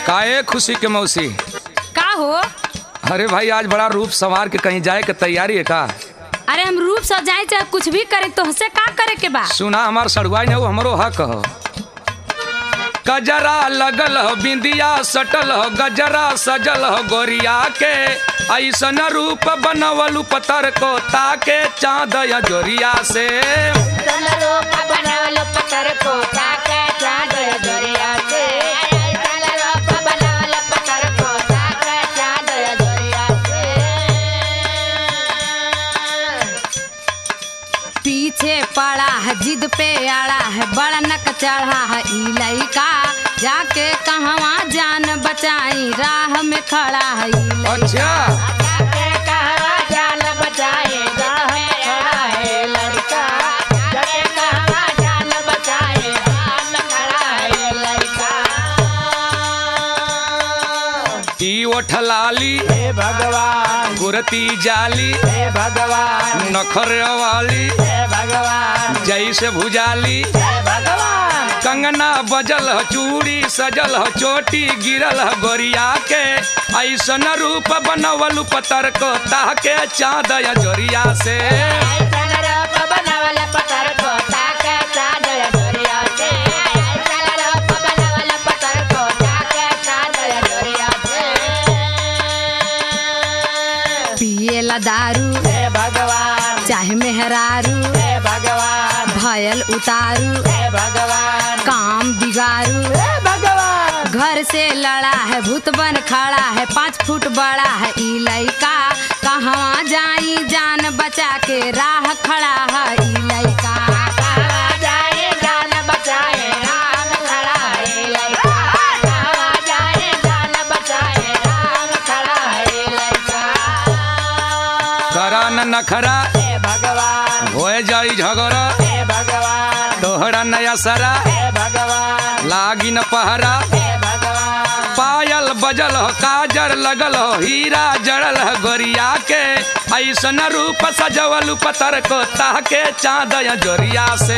काहे खुशी के मौसी का हो अरे भाई आज बड़ा रूप संवार के कहीं जाए के तैयारी है का अरे हम रूप सजाए चाहे कुछ भी करे तो हसे का करे के बा सुना हमार सड़ुआई ने वो हमरो हक हो गजरा लगल हो बिंदिया सटल हो गजरा सजल हो गोरिया के ऐसन रूप बनवलू पतर को ताके चाँद या जोरिया से पीछे पड़ा है जिद पे आड़ा है बड़ा नक चढ़ा है ई लइका जाके कहवा जान बचाई राह में खड़ा है ई लइका। अच्छा ई ओठलाली हे भगवान गुरती जाली हे भगवान नखर वाली हे भगवान जैसे भुजाली हे भगवान कंगना बजल ह चूड़ी सजल ह चोटी गिरल ह गोरिया के ऐसन रूप बनवलू पतर को ताके चाँद या जोरिया से पिएला दारू हे भगवान चाहे मेहरारू हे भगवान भयल उतारू हे भगवान काम बिगारू हे भगवान घर से लड़ा है भूत बन खड़ा है पाँच फुट बड़ा है ई लइका कहवा जाई जान बचा के राह खड़ा है ई लइका करा न नखरा हे भगवान होए जाई झगड़ा हे भगवान तोहरा नया सरा हे भगवान लागी न पहरा हे भगवान पायल बजल हो काजर लगल हो हीरा जड़ल हो गोरिया के ऐसन रूप सजवलू पतर को ताके चाँद या जोरिया से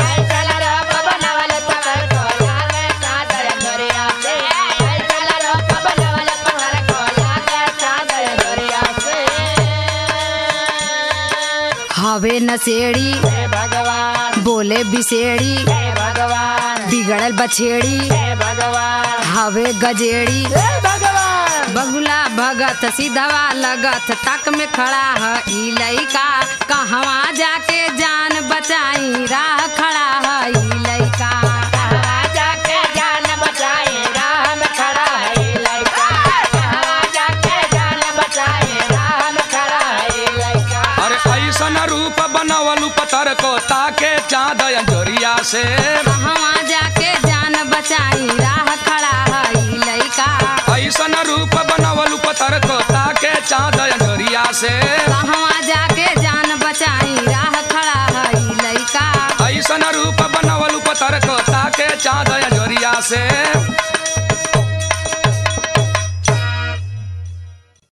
हवे नसेड़ी हे भगवान बोले बिसेड़ी हे भगवान बिगड़ल बछेड़ी हे भगवान हवे गजेड़ी हे भगवान बगुला भगत सीधवा लगत तक में खड़ा है ई लइका कहवा जाके जान बचाई राह खड़ा है ई लइका जाके जान बचाए राह में खड़ा है ये लड़का जाके जान बचाए राह में खड़ा है ये लड़का अरे ऐसन रूप बनवलू पतर को ताके चाँद या जोरिया से कहवा जाके जान बचाई राह खड़ा है ई लइका ऐसन रूप बनवलू पतर को ताके चाँद या जोरिया से कहवा जाके जान बचाई राह खड़ा है ई लइका ऐसन रूप बनवलू पतर को ताके चाँद या जोरिया से